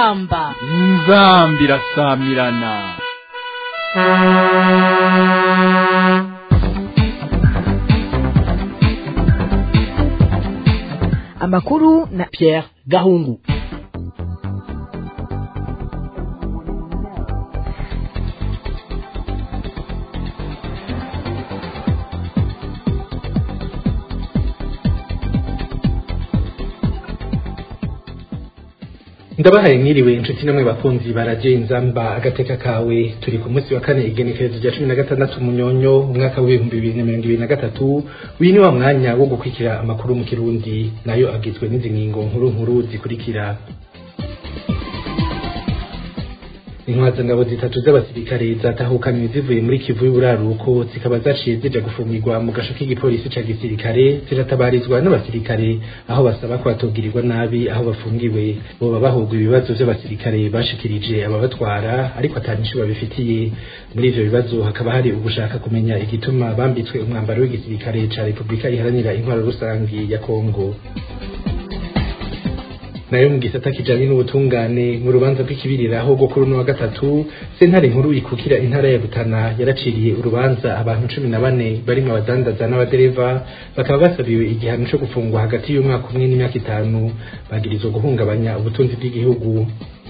inzamba inzambi irasamirana amakuru na Pierre Gahungu ndabahaye mwiriwe inshuti namwe bakunzi baraje inzamba agateka kawe turi ku munsi wa kane igenekerezo rya cumi na gatandatu munyonyo umwaka w'ibihumbi bibiri na mirongo ibiri na gatatu uyu ni wa mwanya wo gukurikira amakuru mu kirundi nayo agizwe n'izi ngingo nkuru nkuru zikurikira intwazangabo zitatu z'abasirikare zatahukanywe zivuye muri kivu y'uburaruko zikaba zaciye zija gufungirwa mu gasho k'igipolisi ca gisirikare ziratabarizwa n'abasirikare aho basaba ko batogirirwa nabi aho bafungiwe boba bahugwa ibibazo vy'abasirikare bashikirije ababatwara ariko atanisho babifitiye muri ivyo bibazo hakaba hari ugushaka kumenya igituma bambitswe umwambaro w'igisirikare ca repubulika iharanira intwaro rusangi ya kongo nayo mu gisata kijanye n'ubutungane mu rubanza rw'ikibiriraho rwo kuri uno wa gatatu sentare nkuru ikukira intara ya Rutana yaraciriye urubanza abantu cumi na bane barimwo abadandaza n'abadereva bakaba basabiwe igihano co gufungwa hagati y'umwaka umwe n'imyaka itanu bagirizwa guhungabanya ubutunzi bw'igihugu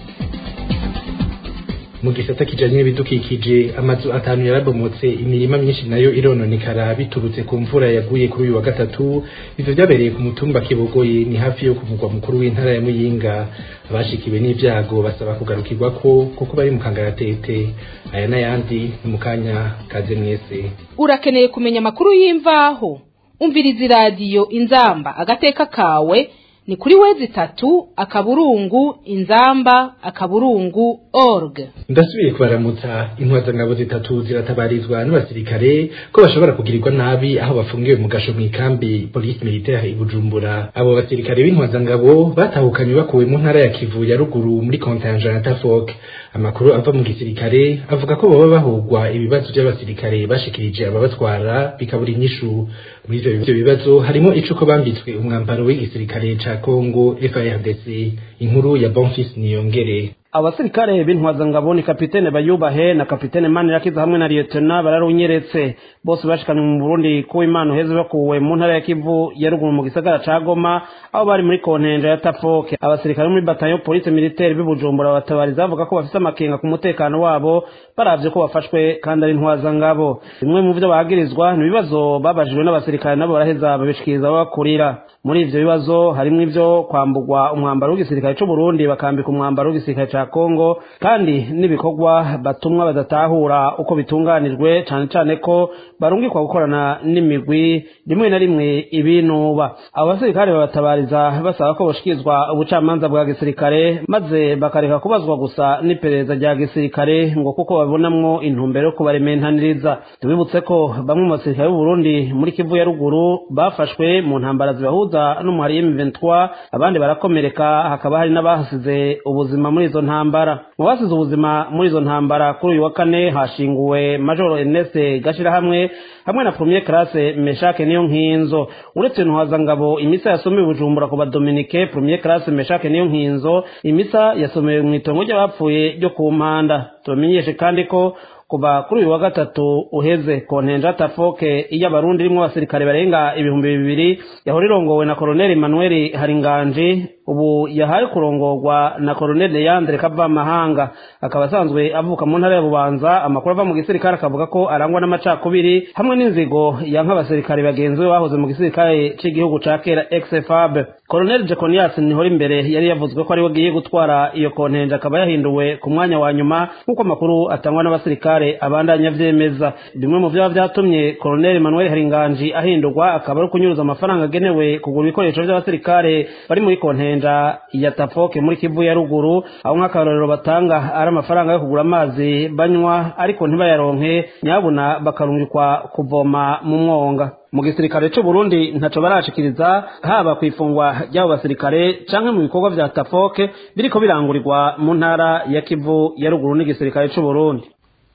mu gisata kijanye n'ibidukikije amazu atanu yarabomotse imirima myinshi nayo irononekara biturutse ku mvura yaguye kuri uyu wa gatatu ivyo vyabereye ku mutumba kibogoye ni hafi yo ku mugwa mukuru w'intara ya muyinga abashikiwe n'ivyago basaba kugarukirwako kuko bari mu kangaratete aya n'ayandi ni mu kanya kaze mwese urakeneye kumenya amakuru y'imvaho umviriza iradiyo inzamba agateka kawe ni kuri wezi itatu akaburungu inzamba akaburungu org ndasubiye kubaramutsa intwazangabo zitatu ziratabarizwa n'abasirikare ko bashobora kugirirwa nabi aho bafungiwe mu gasho mw'ikambi polisi militaire i bujumbura abo basirikare b'intwazangabo batahukanywe bakuwe mu ntara ya kivu ya ruguru muri kontinja na tafok amakuru ava mu gisirikare avuga ko baba bahugwa ibibazo by'abasirikare bashikirije ababatwara bikabura inyishu muri ivyo bibazo harimo icuko bambitswe umwambaro w'igisirikare ca Kongo FARDC inkuru ya Bonfils Niyongere abasirikare b'intwazangabo ni kapitene bayubahe na kapitene manirakiza hamwe na liyetona bararunyeretse bose bashikanywe mu burundi kuba imana uheze bakuwe mu ntara ya kivu ya ruguru mu gisagara ca goma aho bari muri kontenja ya tafoke abasirikare muri batayo polisi militaire b'ibujumbura batabariza bavuga ko bafise amakenga ku mutekano wabo baravye ko bafashwe kandi ari intwazangabo bimwe mu vyo bagirizwa ni ibibazo babajijwe n'abasirikare nabo baraheza babishikiriza babakurira muri ivyo bibazo harimwo ivyo kwambugwa umwambaro w'igisirikare c'uburundi bakambika umwambaro w'igisirikare ca Kongo kandi n'ibikorwa batumwa badatahura uko bitunganijwe cane cane ko barungikwa gukorana n'imigwi rimwe na rimwe ibinuba abo basirikare babatabariza basaba ko boshikizwa ubucamanza bwa gisirikare maze bakareka kubazwa gusa n'iperereza rya gisirikare ngo kuko babonamwo intumbero yo kubarementaniriza tubibutse ko bamwe mu basirikare b'Uburundi muri Kivu ya ruguru bafashwe mu ntambara zibahuza n'umuhari M23 abandi barakomereka hakaba hari n'abahasize ubuzima muri izo ntambara mu basize ubuzima muri izo ntambara kuri uyu wa kane hashinguwe majoro Ernest Gashirahamwe hamwe na premier classe Meshake niyo nkinzo uretse ntwazangabo imisa yasomewe bujumbura ku badominike premier classe Meshake niyo nkinzo imisa yasomewe mu itongo ry'abapfuye ryo ku mpanda tumenyeshe kandi ko kuva kuri uyu wa gatatu uheze kontenja tafoke iyo abarundi rimwo abasirikare barenga ibihumbi bibiri yahora irongowe na koloneli manuel haringanji ubu yahaye kurongorwa na koloneli leandre kavamahanga akaba asanzwe avuka mu ntara ya bubanza amakuru ava mu gisirikare akavuga ko arangwa n'amacakubiri hamwe n'inzigo yanka abasirikare bagenzi be bahoze mu gisirikare c'igihugu ca kera exfab koloneli jeconias nihora imbere yari yavuzwe ko ariwe agiye gutwara iyo kontenja akaba yahinduwe ku mwanya wa nyuma nk'uko amakuru atangwa n'abasirikare abandanya vyemeza bimwe mu vyaba vyatumye koloneli manuel haringanji ahindurwa akaba ari ukunyuruza amafaranga agenewe kugura ibikoresho vy'abasirikare bari muri kontenja ya tafoke muri kivu ya ruguru aho nk'akarorero batanga ari amafaranga yo kugura amazi banywa ariko ntibayaronke nyabuna bakarungikwa kuvoma mu mwonga mu gisirikare c'u Burundi ntaco barashikiriza haba kwifungwa ry'abo basirikare canke mu bikorwa vya tafoke biriko birangurirwa mu ntara ya kivu ya ruguru n'igisirikare c'u Burundi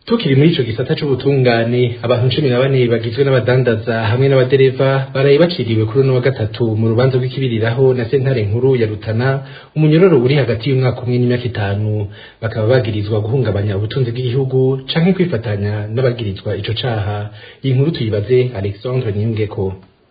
tukiri muri ico gisata c'ubutungane abantu cumi na bane bagizwe n'abadandaza hamwe n'abadereva baraye baciriwe kuri uno wa gatatu mu rubanza rw'ikibiriraho na sentare nkuru ya Rutana umunyororo uri hagati y'umwaka umwe n'imyaka itanu bakaba bagirizwa guhungabanya ubutunzi bw'igihugu canke kwifatanya n'abagirizwa ico caha iyi nkuru tuyibaze Alexandre Niyungeko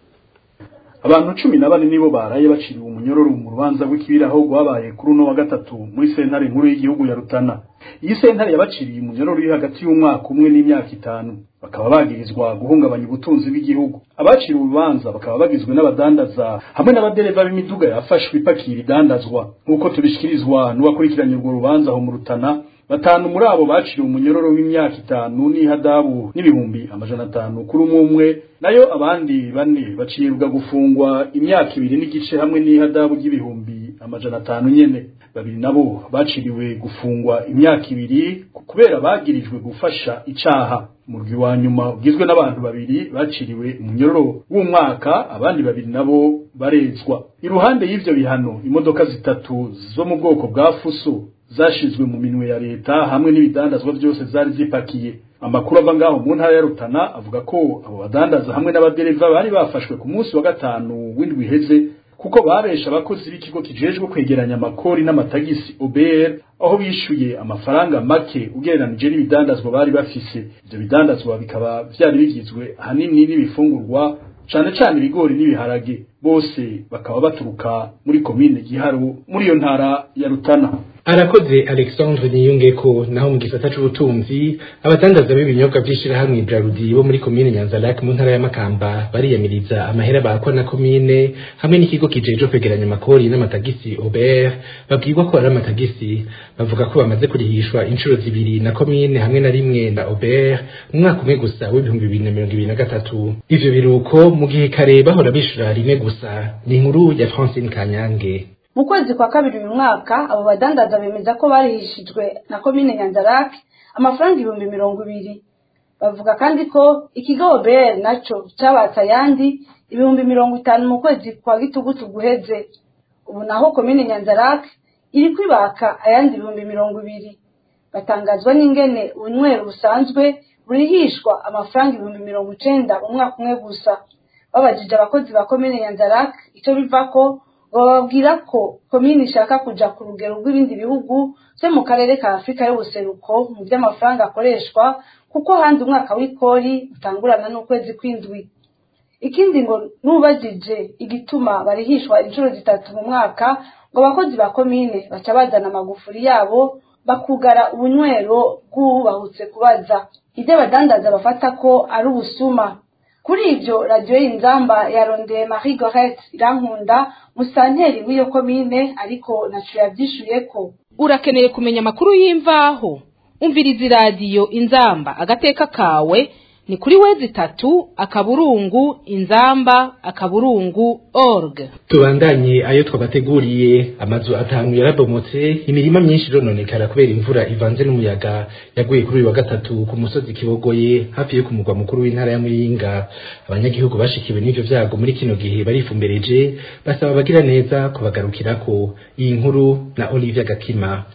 abantu cumi na bane nibo baraye baciriwe umunyororo mu rubanza rw'ikibiraho rwabaye kuri uno wa gatatu muri sentare nkuru y'igihugu ya Rutana iyi sentare yabaciriye umunyororo uri hagati y'umwaka umwe n'imyaka itanu bakaba bagirizwa guhungabanya ubutunzi bw'igihugu abaciriwe urubanza bakaba bagizwe n'abadandaza hamwe n'abadereva b'imiduga yafashwe ipakira idandazwa nk'uko tubishikirizwa n'uwakurikiranye urwo rubanza aho mu Rutana batanu muri abo baciriwe umunyororo w'imyaka itanu n'ihadabu n'ibihumbi amajana atanu kuri umwe umwe nayo abandi bane bacibwa gufungwa imyaka ibiri n'igice hamwe n'ihadabu ry'ibihumbi amajana atanu nyene babiri nabo baciriwe gufungwa imyaka ibiri kubera bagirijwe gufasha icaha murwi wa nyuma ugizwe n'abantu babiri baciriwe umunyororo w'umwaka abandi babiri nabo barezwa iruhande y'ivyo bihano imodoka zitatu zo mu bwoko bwa fuso zashizwe mu minwe ya leta hamwe n'ibidandazwa byose zari zipakiye amakuru ava ngaho mu ntara ya Rutana avuga ko abo badandaza hamwe n'abadereva bari bafashwe ku munsi wa gatanu w'indwi iheze kuko babesha abakozi b'ikigo kijejwe kwegeranya amakori n'amatagisi OBR aho bishuye amafaranga make ugereranije n'ibidandazwa bari bafise ivyo bidandazwa bikaba vyari bigizwe ahanini n'ibifungurwa cane cane ibigori n'ibiharage bose bakaba baturuka muri komine Giharo muri iyo ntara ya Rutana arakoze Alexandre Niyungeko naho mu gisata c'ubutunzi abadandaza b'ibinyobwa vy'ishirahamwe Brarudi bo muri komine Nyanza-Lac mu ntara ya Makamba bariyamiriza amahera bakwa na komine hamwe n'ikigo kijeje kwegeranya amakori n'amatagisi Aubert babwirwa ko ari amatagisi bavuga ko bamaze kurihishwa inshuro zibiri na komine hamwe na rimwe na Aubert mu mwaka umwe gusa w'ibihumbi bibiri na mirongo ibiri na gatatu ivyo biruko mu gihe kare bahora bishura rimwe gusa ni inkuru ya Francine Kanyange mu kwezi kwa kabiri uyu mwaka abo badandaza bemeza ko barihishijwe na komine nyanzarake amafaranga ibihumbi mirongo ibiri bavuga kandi ko ikigo obr naco cabatse ayandi ibihumbi mirongo itanu mu kwezi kwa gitugutu guheze ubu naho komine nyanzarake iri kwibaka ayandi ibihumbi mirongo ibiri batangazwa n'ingene ubunywero busanzwe burihishwa amafaranga ibihumbi mirongo icenda mu mwaka umwe gusa babajije abakozi ba komine nyanzarake ico bivako bababwira ko komini ishaka kuja ku rugero rw'ibindi bihugu vyo mu karere ka afurika y'ubuseruko mu vy'amafaranga akoreshwa kuko hanze umwaka w'ikori utangurana n'ukwezi kw'indwi ikindi ngo n'ubajije igituma barihishwa inshuro zitatu mu mwaka ngo abakozi ba komine baca bazana amagufuri yabo bakugara ubunywero bw'uwubahutse kubaza ibyo abadandaza bafata ko ari ubusuma kuri ivyo radiyo y'inzamba yarondeye marie gorete irankunda musanteri w'iyo komine ariko naco yavyishuyeko urakeneye kumenya amakuru y'imvaho umviriza iradiyo inzamba agateka kawe ni kuri wezi itatu akaburungu inzamba akaburungu org tubandanye ayo twabateguriye amazu atanu yarabomotse imirima myinshi irononekara kubera imvura ivanze n'umuyaga yaguye kuri uyu wa gatatu ku musozi kibogoye hafi yo ku mugwa mukuru w'intara ya muyinga abanyagihugu bashikiwe n'ivyo vyago muri kino gihe barifumbereje basaba abagira neza kubagarukirako iyi nkuru na olivia gakima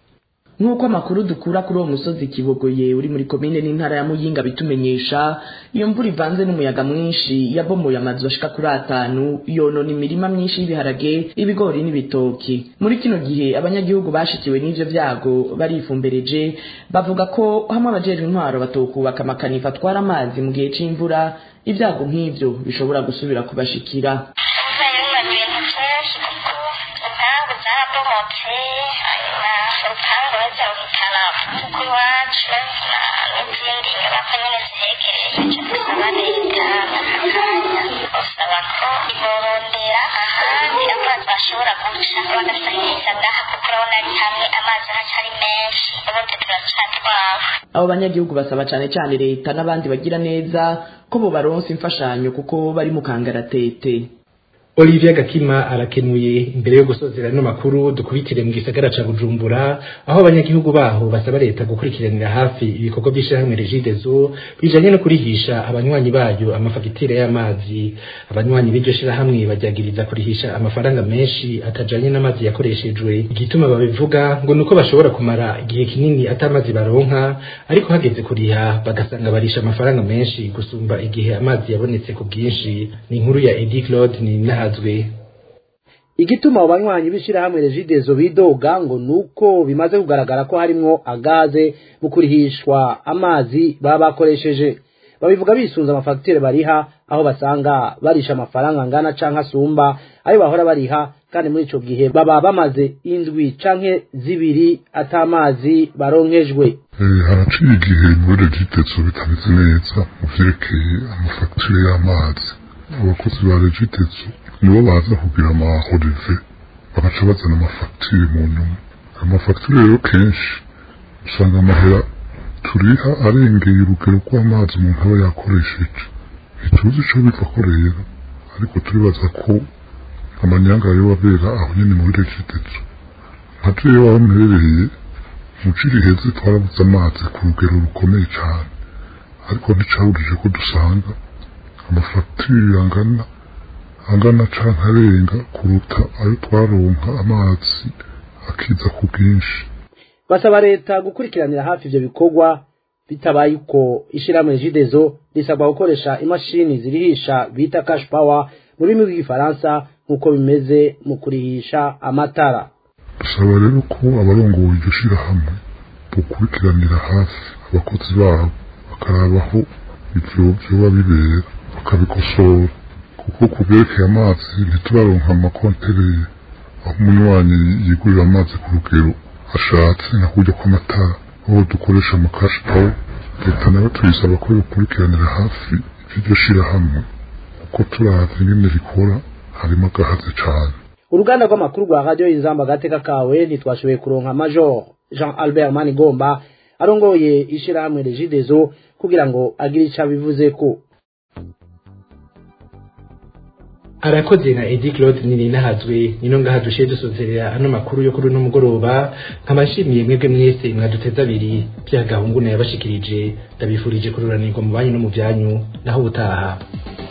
nk'uko amakuru dukura kuri uwo musozi kibogoye uri muri komine n'intara ya muyinga bitumenyesha iyo mvura ivanze n'umuyaga mwinshi yabomoye amazu ashika kuri atanu yonona imirima myinshi y'ibiharage ibigori n'ibitoki muri kino gihe abanyagihugu bashikiwe n'ivyo vyago barifumbereje bavuga ko hamwe abajejwe intwaro batokubaka amakanifa atwara amazi mu gihe c'imvura ibyago nk'ivyo bishobora gusubira kubashikira urupangu bazawuhitana kuko iwacu n'izindi nyubako nyine zihegereye icyo dusaba leta bakakanya usaba ko iborondera ahandi amazi bashobora guca bagasahiriza ngaha kuko urabona ari hamwe amazi hacari menshi ubundi turacatwawe abo banyagihugu basaba cane cane leta n'abandi bagira neza ko bobaronsa imfashanyo kuko bari mu kangaratete Olivier Gakima arakenuye imbere yo gusozera no makuru dukubitire mu gisagara ca Bujumbura aho abanyagihugu baho basaba leta gukurikiranira hafi ibikorwa by'ishyirahamwe Regideso bijanye no kurihisha abanywanyi bayo amafagitire y'amazi abanywanyi b'iryo shyirahamwe bajyagiriza kurihisha amafaranga menshi atajanye n'amazi yakoreshejwe igituma babivuga ngo nuko bashobora kumara igihe kinini atamazi baronka ariko hageze kuriha bagasanga barisha amafaranga menshi gusumba igihe amazi yabonetse ku bwinshi ni inkuru ya Eddie Claude ni nahazwe igituma abo banywanyi b'ishyirahamwe regidezo bidoga ngo nuko bimaze kugaragara ko harimwo agaze mu kurihishwa amazi baba bakoresheje babivuga bisunze amafagitire bariha aho basanga barisha amafaranga angana canke asumba ayo bahora bariha kandi muri ico gihe baba bamaze indwi canke zibiri atamazi baronkejwe haraciye igihe muri regidezo bitameze neza mu vyerekeye amafagitire y'amazi abakozi ba regidezo nibo baza kugira amahorive bagaca bazana amafagitire mu nyuma ayo mafagitire rero kenshi usanga amahera turiha arengeye urugero rw'amazi umuntu aba yakoresheje ntituzi ico biva ko rero ariko turibaza ko amanyanga yo abera aho nyene muri regidezo nka jewe aho mperereye mu ci riheze twarabuze amazi ku rugero rukomeye cane ariko nticaburije ko dusanga amafagitire angana angana canke arenga kuruta ayo twaronka amazi akiza ku bwinshi basaba leta gukurikiranira hafi ivyo bikorwa bitabaye uko ishirahamwe jidezo risabwa gukoresha imashini zirihisha bita cash power mu rurimi rw'igifaransa nk'uko bimeze mu kurihisha amatara dusaba rero ko abarongoye iryo shirahamwe bukurikiranira hafi abakozi babo bakarabaho ivyo vyoba bibera bakabikosora kuko ku byerekeye amazi ntituraronka amakontereye aho umunywanyi yigurira amazi ku rugero ashatse nka kurya kw'amatara aho dukoresha amakashi pawa leta nayo tuyisaba ko bikurikiranira hafi iryo shirahamwe kuko turavye ingene rikora harimo agahaze cane uruganda rw'amakuru rwa radiyo inzamba agateka kawe ntitwashoboye kuronka major jean albert manigomba arongoye ishirahamwe regidezo kugira ngo agire ico abivuzeko arakoze na Eddie Claude nini nahazwe nino ngaha dushiye dusozerera ano makuru yo kuri no mugoroba nkabashimiye mwebwe mwese mwaduteza abiri bya gahungu na yabashikirije ndabifurije kururanirwa mu banyu no mu byanyu naho ubutaha